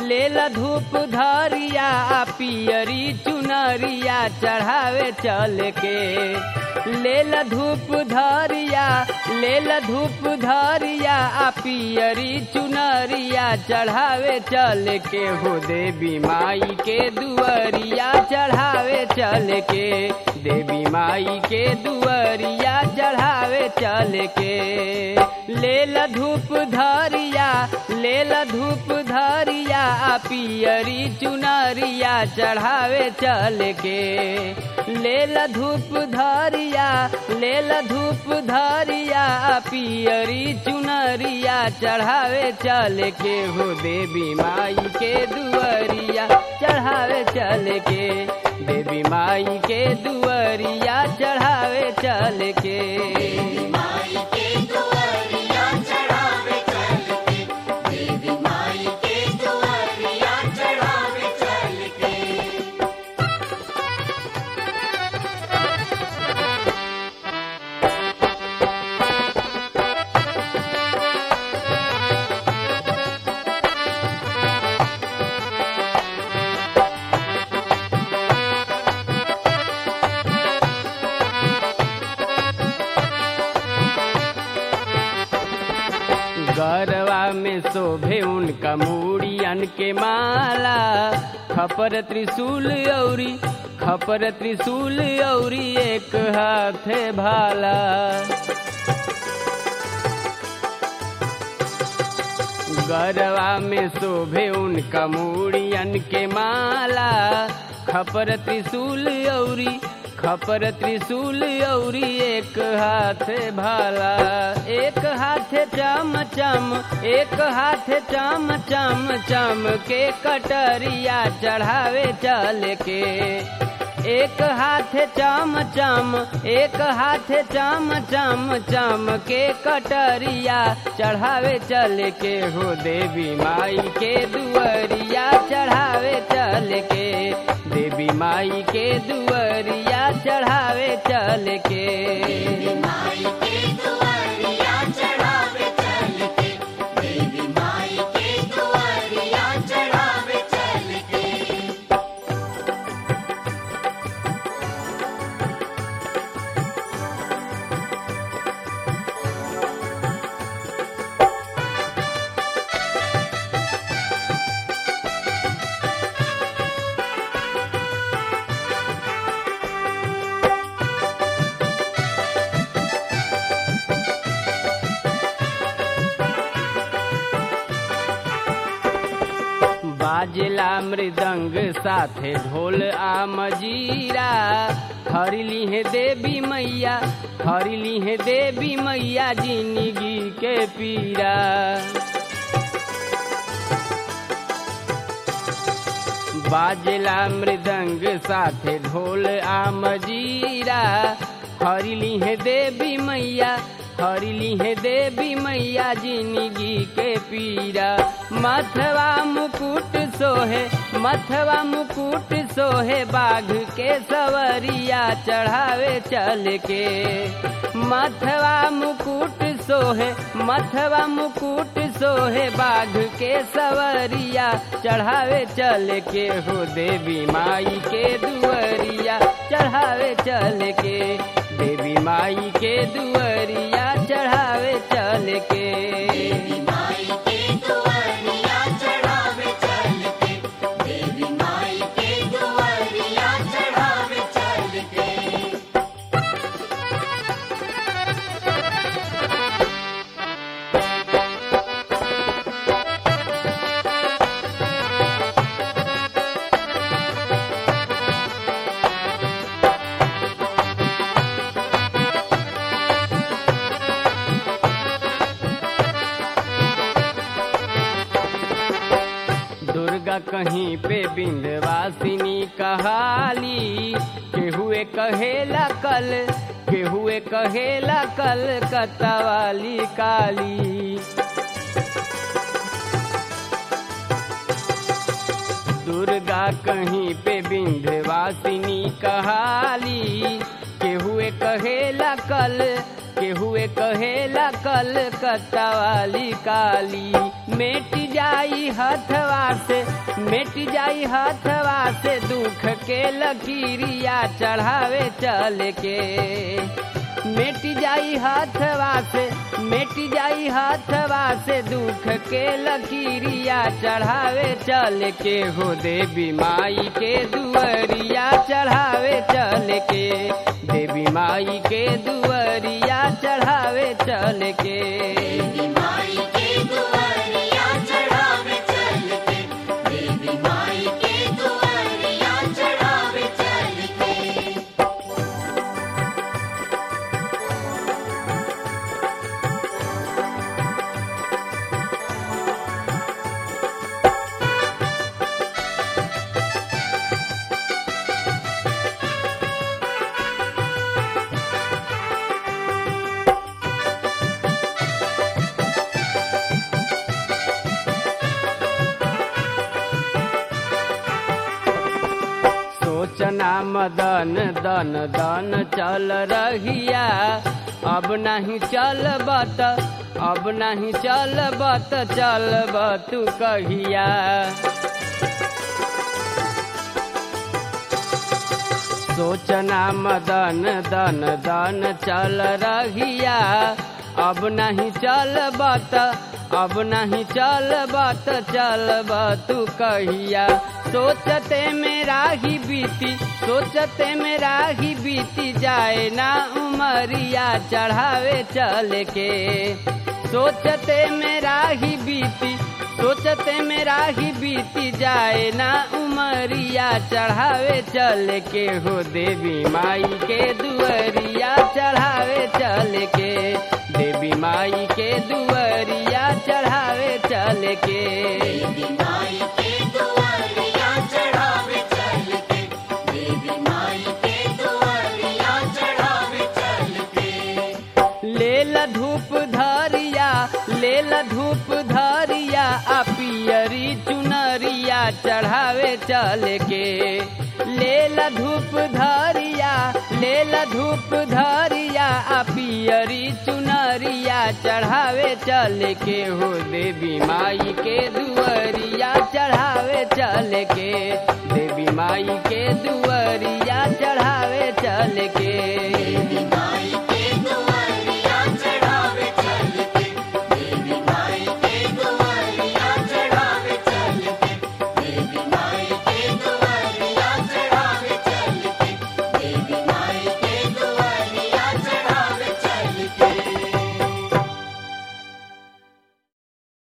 लेल धूप धरिया पियरी चुनरिया चढ़ावे चल के लेल धूप धरिया लेल धूप धरिया आ पियरी चुनरिया चढ़ावे चल के हो देवी माई के दुअरिया चढ़ावे चल के देवी माई के दुअरिया चढ़ावे चल के लेल धूप धरिया लेल धूप धरिया आ पियरी चुनरिया चढ़ावे चल के लेल धूप धरिया लेल धूप धरिया आ पियरी चुनरिया चढ़ावे चल के हो देवी माई के दुअरिया चढ़ावे चल के देवी माई के दुअरिया चढ़ावे चल के माई के दुआरिया चढ़ावे चल के देवी माई के दुआरिया चढ़ावे चल के गरवा में शोभे उनका मूड़ियन के माला खपर त्रिशूल औरी खपर त्रिशूल औरी एक हाथे भाला गरवा में शोभे उनका मूड़ियन के माला खपर त्रिशूल औरी खपर त्रिशूल औरी एक हाथ भाला एक हाथ चम चम एक हाथ चम चम चम के कटरिया चढ़ावे चल के एक हाथ चम चम एक हाथ चम चम चम के कटरिया चढ़ावे चल के हो देवी माई के दुअरिया चढ़ावे चल के देवी माई के दुअरिया चढ़ावे चल के माई के दुआरिया चढ़ावे चल के देवी माई के दुआरिया चढ़ावे चल के बाजला मृदंग साथे ढोल आ मजीरा हरिली है देवी मैया हरिली है देवी मैया जिंदगी के पीरा बाजला मृदंग साथे ढोल आ मजीरा हरिली है देवी मैया हरिली है देवी मैया जिंदगी के पीरा मथवा मुकुट सोहे मथवा मुकुट सोहे बाघ के सवरिया चढ़ावे चल के मथवा मुकुट सोहे मथवा मुकुट सोहे बाघ के सवरिया चढ़ावे चल के हो देवी माई के दुअरिया चढ़ावे चल के देवी माई के दुअरिया चढ़ावे चल के देवी माई के दुआरिया चढ़ावे चल के देवी माई के दुआरिया चढ़ावे चल के दुर्गा कहीं पे बिंदवासिनी कहाली केहुए कहेला कल केहुए कहेला कल कतवाली काली दुर्गा कहीं पे बिंध्यवासिनी कहाली केहुए कहेला कल केहुए कहेला कलकत्ता वाली काली मेट जाई हथवा से मेट जाई हथवा से दुख के लकीरिया चढ़ावे चल के मेट जाई हथवा से मेट जाई हथवा से दुख के लकीरिया चढ़ावे चल के हो देवी माई के दुअरिया चढ़ावे चल के देवी माई के दुअरिया चढ़ावे चल के देवी माई के दुआरिया चढ़ावे चल के देवी माई के दुआरिया चढ़ावे चल के सोचना मदन दन दन चल रहिया अब नहीं चलबत अब नहीं चलबत चलब तू कहिया सोचना मदन दन दन चल रहिया अब नहीं चलबत अब नहीं चलबत चलब तू कहिया सोचते मेरा ही बीती सोचते मेरा ही बीती जाए ना उमरिया चढ़ावे चल के सोचते मेरा ही बीती सोचते मेरा ही बीती जाए ना उमरिया चढ़ावे चल के हो देवी माई के दुअरिया चढ़ावे चल के देवी माई के दुअरिया चढ़ावे चल के देवी माई के दुआरिया चढ़ावे चल के देवी माई के दुआरिया चढ़ावे चल के लेल धूप धरिया लेल धूप धरिया आ पियरी चुनरिया चढ़ावे चल के लेल धूप धरिया लेल धूप धरिया आ पियरी चुनरिया चढ़ावे चल के हो देवी माई के दुअरिया चढ़ावे चल के देवी माई के दुअरिया चढ़ावे चल के